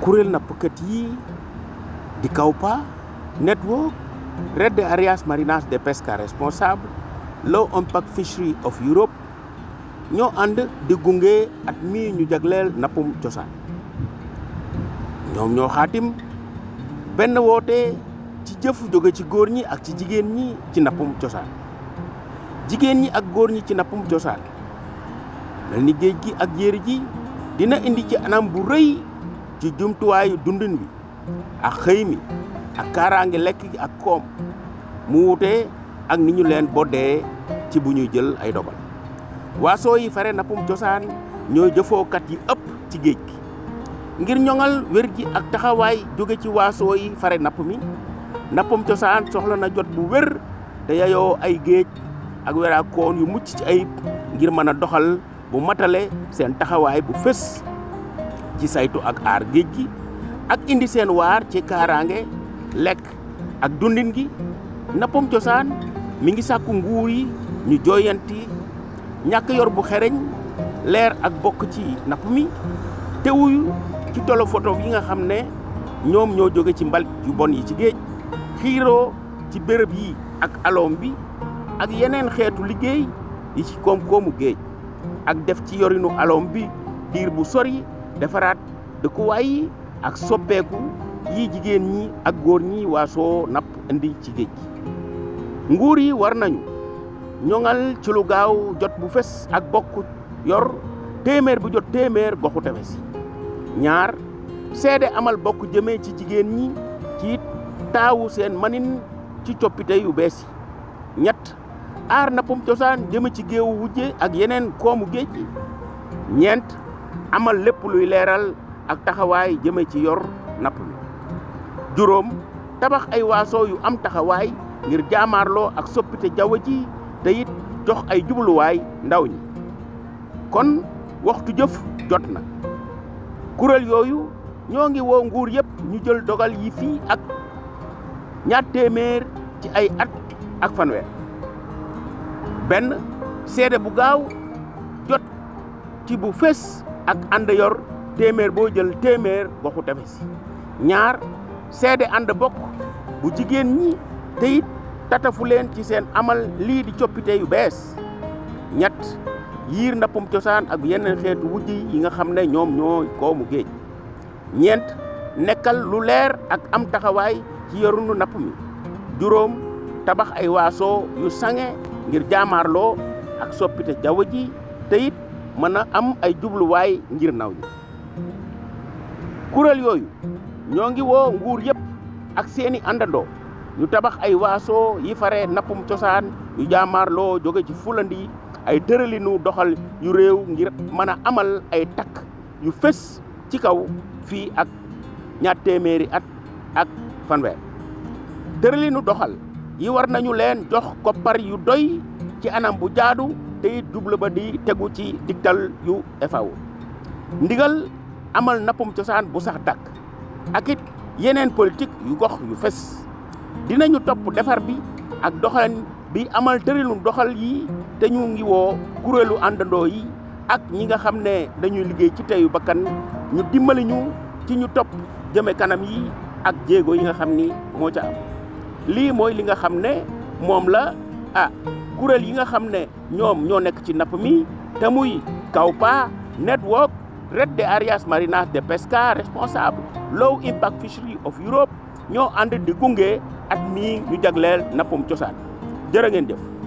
kuréel nappkat yi di Kawpa Network Red de Arias Marinas de Pesca Responsable Low Impact Fishery of Europe ñoo ànd di gunge at mii ñu jagleel nappum cosaan ñoom ñoo xaatim benn woote ci jëf jóge ci góor ñi ak ci jigéen ñi ci nappum cosaan jigéen ñi ak góor ñi ci nappum cosaan mel ni géej gi ak jéeri ji dina indi ci anam bu rëy ci jumtuwaayu dundin bi ak xëy mi ak kaaraange lekk gi ak koom mu wute ak ni ñu leen boddee ci bu ñuy jël ay dogal waasoo yi fare nappum cosaan ñooy jëfookat yi ëpp ci géej gi ngir ñoŋal wér gi ak taxawaay jóge ci waasoo yi fare napp mi nappum cosaan soxla na jot bu wér te yayoo ay géej ak weraakoon yu mucc ci ayib ngir mën a doxal bu matale seen taxawaay bu fës ci saytu ak aar géej gi ak indi seen waar ci kaaraange lekk ak dundin gi nappum cosaan mi ngi sàkku nguur yi ñu jooyanti ñàkk yor bu xereñ leer ak bokk ci napp mi te wuyu ci tolo photo yi nga xam ne ñoom ñoo jóge ci mbalit yu bon yi ci géej xiiroo ci béréb yi ak aloom bi ak yeneen xeetu liggéey yi ci koom-koomu géej ak def ci yorinu aloom bi diir bu sori defaraat dëkkuwaay yi ak soppeeku yi jigéen ñi ak góor ñi waasoo napp indi ci géej gi nguur yi war nañu ñoŋal ci lu gaaw jot bu fes ak bokk yor téeméer bu jot téeméer goxu tefes yi ñaar seede amal bokk jëmee ci jigéen ñi ci taawu seen manin ci coppite yu bees yi ñett aar nappum cosaan jëme ci géewu wujje ak yeneen koomu géej gi ñeent amal lépp luy leeral ak taxawaay jëme ci yor napp mi juróom tabax ay waaso yu am taxawaay ngir jaamaarloo ak soppite jaww ji te it jox ay jubluwaay ndaw ñi kon waxtu jëf jot na kuréel yooyu ñoo ngi woo nguur yëpp ñu jël dogal yi fii ak ñaar téeméer ci ay at ak fanweer benn seede bu gaaw jot ci bu fés ak ànd yor téeméer boo jël téeméer goxu tefes ñaar seede ànd bokk bu jigéen ñi te it tatafu leen ci seen amal lii di coppite yu bees ñett yiir nappum cosaan ak yeneen xeetu wujj yi nga xam ne ñoom ñoo koomu géej ñeent nekkal lu leer ak am taxawaay ci yorunu napp mi juróom tabax ay waaso yu sange ngir jaamaarloo ak soppite jaww ji te it mën a am ay jubluwaay ngir naw ñi kuréel yooyu ñoo ngi woo nguur yëpp ak seeni àndandoo ñu tabax ay waaso yi fare nappum cosaan yu jaamaarloo jóge ci fulandi ay tëralinu doxal yu réew ngir mën a amal ay takk yu fës ci kaw fii ak ñaar téeméeri at ak fanweer tëralinu doxal yi war nañu leen jox koppar yu doy ci anam bu jaadu te it jublu ba di tegu ci digtal yu FAO ndigal amal nappum cosaan bu sax dàkk ak it yeneen politique yu gox yu fës dinañu topp defar bi ak doxalin bi amal tëralinu doxal yi te ñu ngi woo kuréelu àndandoo yi ak ñi nga xam ne dañuy liggéey ci teyu bakkan ñu dimbali ñu ci ñu topp jëme kanam yi ak jéego yi nga xam ni moo ca am lii mooy li nga xam ne moom la ah kuréel yi nga xam ne ñoom ñoo nekk ci napp mi te muy Kawpa Network Red de Arias Marinas de Pesca Responsable Low Impact Fishery of Europe ñoo ànd di gunge at mii ñu jagleel nappum cosaan jërë ngeen jëf